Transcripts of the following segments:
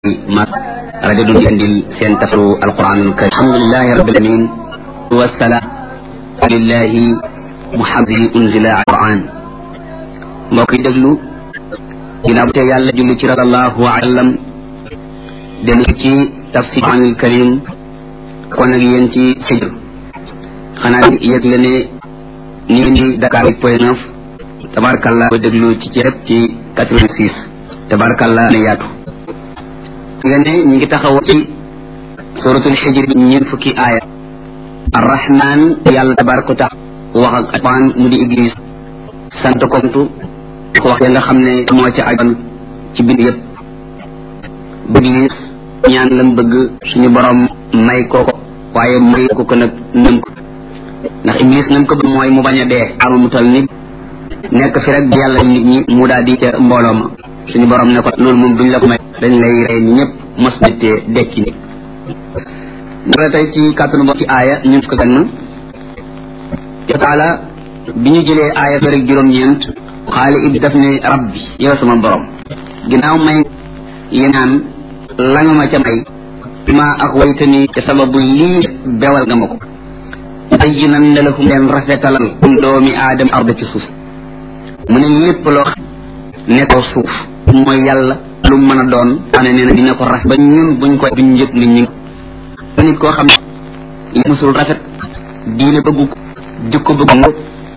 ma rajo du andil seen tafsiru alquranul karim alhamdulilahi rabbil alamin wasalaam lillahi muhammadi unzila alquran mbokk yi déglu ginnaaw te yàlla julli ci sallallahu alayhi wa sallam dellu ci tafsir alquranul karim kon ak yéen ci xijr xanaa yëg la ne ni ngi di Dakar point neuf tabarkalla ko déglu ci ceeb ci quatre-vingt-six tabarkalla ne yaatu nga ne ñu ngi taxaw ci suratul xijr bi ñeent fukki aaya arrahman yàlla tabaraka tax wax ak alquran mu di iblis sant kontu ko wax ya nga xam ne moo ca ajoon ci bind yëpp iblis ñaan lam bëgg suñu borom may ko ko waaye may ko ko nag nam ko ndax iblis nam ko bëgg mooy mu bañ a dee amu mu tal nit nekk fi rek yàlla nit ñi mu daal di ca mbooloo ma suñu borom ne ko loolu moom duñ la ko may dañ lay rey ni ñëpp mos nitee dekki ni dara tey ci kàttanu bo ci aaya ñun ko gann yo taala bi ñu jëlee aaya fa rek juróom-ñeent xaali ib daf ne rabbi yow sama borom ginnaaw may yenaan la nga ma ca may ma ak waytani ca sababu lii bewal nga ma ko bayyinan ne lahum leen rafetalal um doomi aadama arda ci suuf mu ne lépp loo xam ne ko suuf mooy yàlla lu mën a doon ane nee na dina ko rafet ba ñun buñ koy duñ yëg ni ñu nit koo xam ne musul rafet diine bëggu ko jikko bëggu ko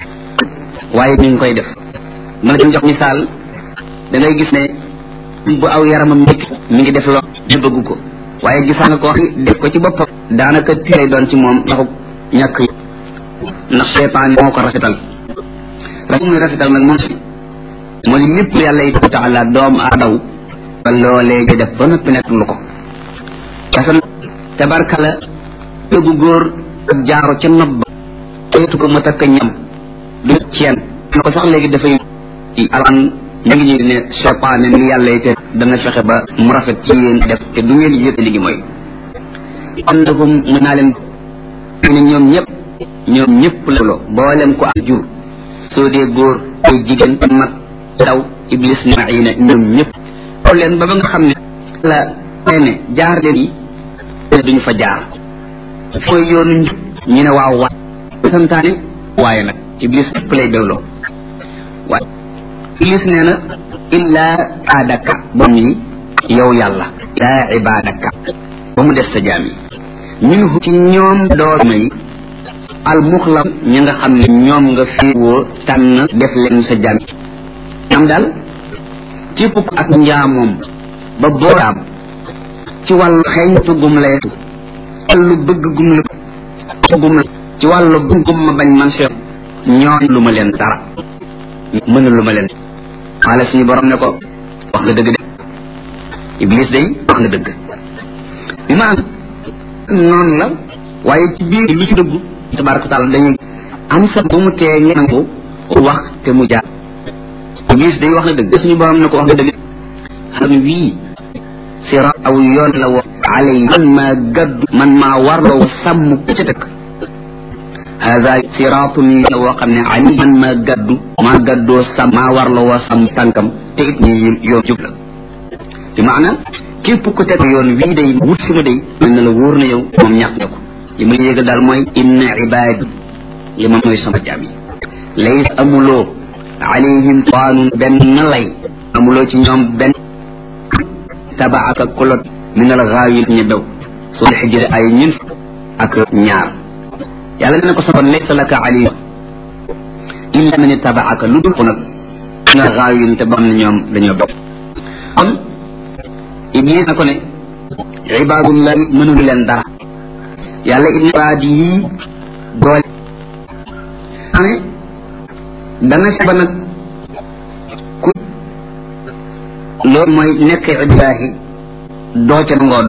waaye mi ngi koy def ma la jox misaal da ngay gis ne bu aw yaramam nekk mi ngi def loo di bëggu ko waaye gisaa nga ko def ko ci boppam daanaka tiray doon ci moom ndaxu ñàkk ndax seytaan moo ko rafetal rafet muy rafetal nag moom si moo li lépp yàlla yi taala doom aadaw ba loolee nga def ba noppi nekk lu ko kasan tabarkala tëggu góor ak jaaro ca nopp ba teetu ko mu takk ñam du ceen na ko sax léegi dafay alxan ñu ngi ñuy ne seytaane ni yàlla yi te dana fexe ba mu rafet ci yéen def te du ngeen yëg li ngi mooy annahum mën naa leen ne ñoom ñëpp ñoom ñëpp la boolem ko ak jur soo dee góor ay jigéen mag daw iblis ne maina ñoom ñëpp xool leen ba ba nga xam ne la nee ne jaar leen yi ne duñu fa jaar fooy yoonu njub ñu ne waaw waa santaane waaye nag iblis ñëpp lay bewloo waaye iblis nee na illaa aadaka ba mu yow yàlla illaa ibaadaka ba mu des sa jaam yi minhu ci ñoom dooma yi al muxlam ñi nga xam ne ñoom nga fiwoo tànn def leen sa jaam am daal képp ko ak njaamoom ba booraam ci wàllu xeeñtu gum lay wàllu bëgg gum la gum la ci wàllu gum ma bañ man seet ñoom lu ma leen dara mën lu ma leen xaala suñu borom ne ko wax nga dëgg de iblis day wax nga dëgg bi ma noonu la waaye ci biir lu ci dëggu tabaraka taala dañuy am sa bu mu tee ngeen ko wax te mu jaar iblis day wax na dëgg suñu borom ne ko wax nga dëgg xam wii sira aw yoon la wo alay man maa gaddu man maa warloo sàmm ku ca tëkk hada siraatun la woo xam ne ali man maa gaddu maa gaddoo sàmm maa warloo woo sàmm tànkam te it ni yoon jub la bi maana képp ku teg yoon wii day wut si ma day mel na la wóor na yow moom ñàkk nga ko li ma yéega daal mooy inna ibaadi li ma mooy sama jaam yi lays amuloo alayhim taanun benn lay amuloo ci ñoom benn tabaaka kulot min al gaawil ñu daw soo xijri ay ñun ak ñaar yàlla ne ko saban laysa laka alayhim illa man tabaaka lu dul ko nag min al gaawil te ba xam ne ñoom dañoo daw kon iblis na ko ne ibaadullahi mënul leen dara yàlla ibn ibaadi yi doole ane dana si ba nag ku loolu mooy nekk ibaahi doo ca nangoo